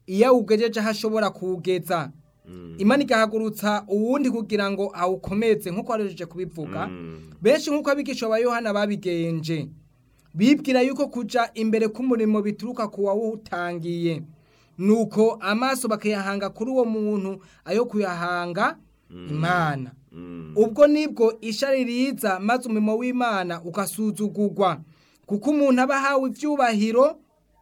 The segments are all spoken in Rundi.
iyo awugejeje aho ashobora kuwugeza imana igahagurutsa uwundi kugira ngo awukomeze nk'uko warejeje kubivuga benshi nk'uko abigisha ba yohana babigenje bibwira yuko kuja imbere k'umurimo bituruka ku wawutangiye nuko amaso bakayahanga kuri uwo muntu ayo kuyahanga imana ubwo nibwo ishari riza maze umurimo w'imana ugasuzugurwa kuko umuntu aba ahawe ibyubahiro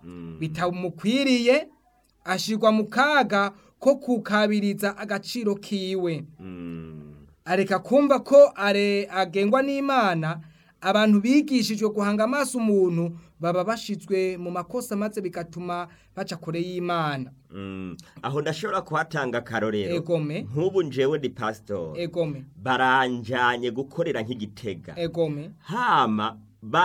bitamukwiriye ashyirwa mu kaga ko kukabiriza agaciro kiwe areka kumva ko are agengwa n'imana abantu bigishijwe guhanga amaso umuntu baba bashizwe mu makosa maze bigatuma baca kure y'imana aho ndashobora kuhatanga akarorero egome nk'ubu njewe ni pasitori egome baranjanye gukorera nk'igitega egome hama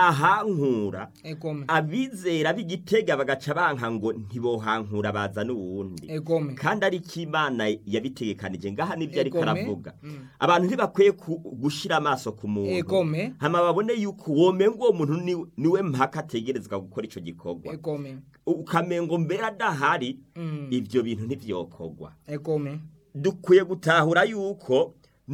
bahankura egome abizera b'igitega bagaca banka ngo ntibohankura baza n'uwundi egome kandi ari ko imana yabitegekanije ngaha nibyo ariko Egome. aravuga Mm. abantu ntibakwiye ku- gushira amaso ku muntu Egome. hama babone yuko womenga uwo muntu ni- niwe mpaka ategerezwa gukora ico gikorwa egome ukamengo mbere adahari Mm. ivyo bintu ntivyokorwa egome dukwiye gutahura yuko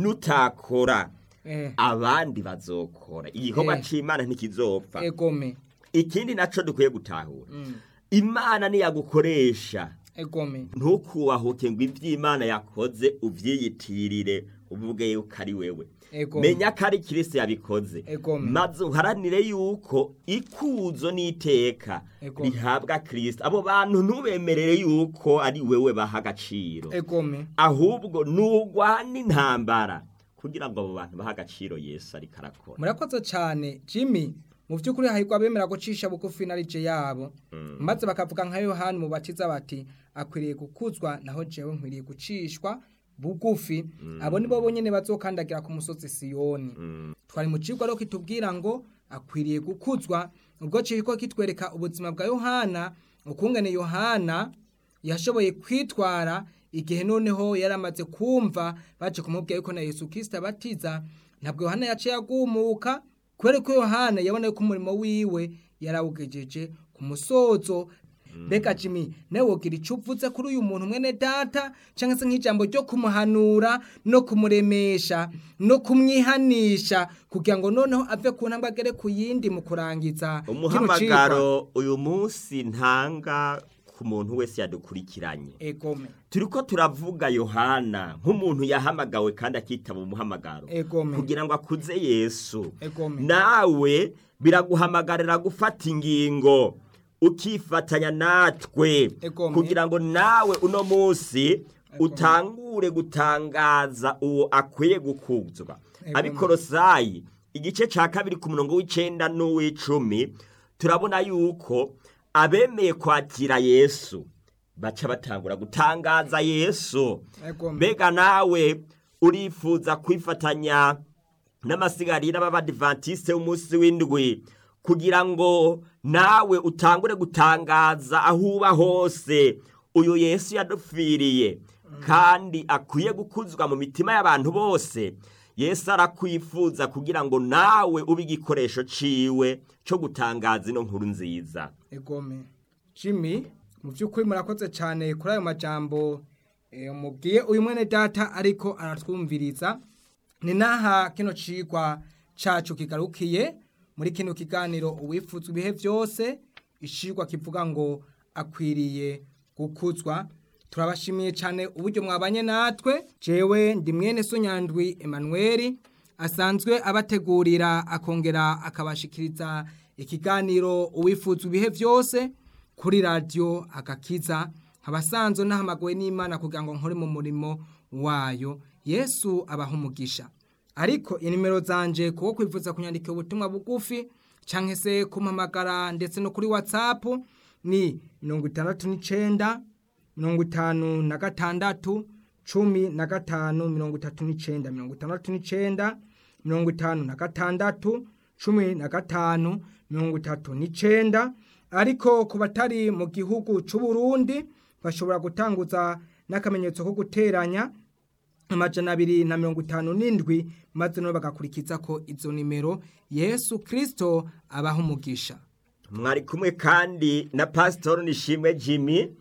nutakora eh abandi bazokora igikorwa Eh. c'imana ntikizopfa egome ikindi naco dukwiye gutahura Mm. imana niyagukoresha egome ntukubahuke ngo ivy'imana yakoze uvyiyitirire uvuge yuko ari wewe egome menya ko ari kirisi yabikoze Egome. maze uharanire yuko ikuzo n'iteka Egome. rihabwa kirisito abo bantu ntubemerere yuko ari wewe baha agaciro egome ahubwo nugwana intambara kugira ngo abo bantu baha agaciro yesu ariko arakora murakoze cyane jimmy mu by'ukuri hahirwa abemera gucisha bugufi na rije yabo maze bakavuga nka yohani mu bakiza bati akwiriye gukuzwa naho jewe nkwiriye gucishwa bugufi abo nibo bonyene bazokandagira ku musozi siyoni twari mu cigwa rero kitubwira ngo akwiriye gukuzwa ubwo kiriko kitwereka ubuzima bwa yohana ukungene yohana yashoboye kwitwara igihe noneho yari amaze kumva baje kumubwira yuko na yesu kirisita abatiza ntabwo yohana yaciye agumuka kubera ko yohana yabona yuko umurimo wiwe yarawugejeje ku musozo mbega jimmy nawe wogira icyo uvuze kuri uyu muntu mwene data cyangwa se nk'ijambo ryo kumuhanura no kumuremesha no kumwihanisha kugira ngo noneho ave ku ntambwe agere ku yindi mu kurangiza kino cigwa. umuhamagaro uyu munsi ntanga ku muntu wese yadukurikiranye egome turiko turavuga yohana nk'umuntu yahamagawe kandi akitaba umuhamagaro egome kugira ngo akuze yesu egome nawe biraguhamagarira gufata ingingo ukifatanya natwe Egome. kugira ngo nawe uno munsi utangure gutangaza uwo akwiye gukuzwa Egome. abikorosayi igice ca kabiri ku murongo w'icenda n'uw'icumi turabona yuko abemeye kwakira yesu baca batangura gutangaza yesu egome mbega nawe urifuza kwifatanya n'amasigarira b'abadivantisite w'umunsi w'indwi kugira ngo nawe utangure gutangaza aho uba hose uyu yesu yadupfiriye kandi akwiye gukuzwa mu mitima y'abantu bose yesu arakwifuza kugira ngo nawe ube igikoresho ciwe cyo gutangaza ino nkuru nziza egome jimmy mu by'ukuri murakoze cyane kuri ayo majambo eh, mubwiye uyu mwene data ariko aratwumviriza ni naha kino cigwa cacu kigarukiye muri kino kiganiro uwifuzwa ibihe byose icigwa kivuga ngo akwiriye gukuzwa turabashimiye cyane uburyo mwabanye natwe jewe ndi mwene so nyandwi emanuweli asanzwe abategurira akongera akabashikiriza ikiganiro uwifuzwa ibihe byose kuri radiyo agakiza abasanzwe nahamagowe n'imana kugira ngo nkore mu murimo wayo yesu abaha umugisha ariko inimero zanje kuko kwifuza kunyandika ubutumwa bugufi cyangwa se kumpamagara ndetse no kuri watsapu ni mirongo itandatu n'icyenda mirongo itanu na gatandatu cumi na gatanu mirongo itatu n'icyenda mirongo itandatu n'icyenda mirongo itanu na gatandatu cumi na gatanu mirongo itatu n'icyenda ariko ku batari mu gihugu cy'u Burundi bashobora gutanguza n'akamenyetso ko guteranya amajana abiri na mirongo itanu n'indwi maze nabo bagakurikiza ko izo nimero yesu kirisito abaha umugisha mwari kumwe kandi na pasitori nishimwe jimmy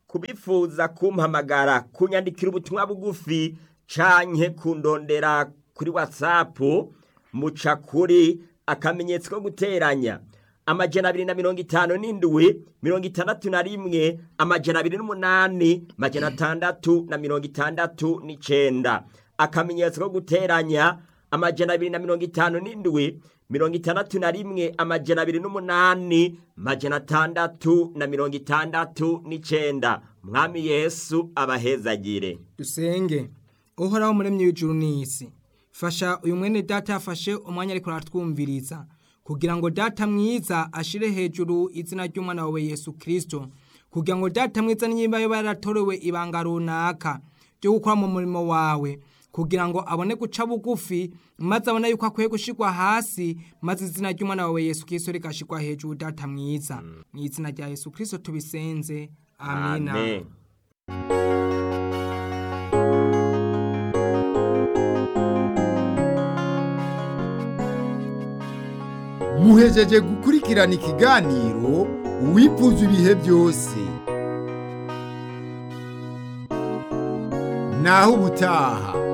kubifuza kumpamagara kunyandikira ubutumwa bugufi canke kundondera kuri whatsapp muca kuri akamenyetso ko guteranya amajana abiri na mirongo itanu n'indwi mirongo itandatu na rimwe amajana abiri n'umunani amajana atandatu na mirongo itandatu n'icenda akamenyetso ko guteranya amajana abiri na mirongo itanu n'indwi mirongo itandatu na rimwe amajana abiri n'umunani amajana atandatu na mirongo itandatu n'icenda mwami yesu abahezagire dusenge uhoraho muremyi w'ijuru n'isi fasha uyu mwene data yafashe umwanya ariko aratwumviriza kugira ngo data mwiza ashire hejuru izina ry'umwana wawe yesu kirisito kugira ngo data mwiza niba yoba yaratorewe ibanga runaka ryo gukora mu murimo wawe kugira ngo abone guca bugufi maze abone yuko akwiye gushirwa hasi maze izina ry'umwana wawe yesu kirisito rigashirwa hejuru data mwiza mu izina rya yesu kirisito tubisenze amina amen muhejeje gukurikirana ikiganiro uwifuza ibihe byose naho ubutaha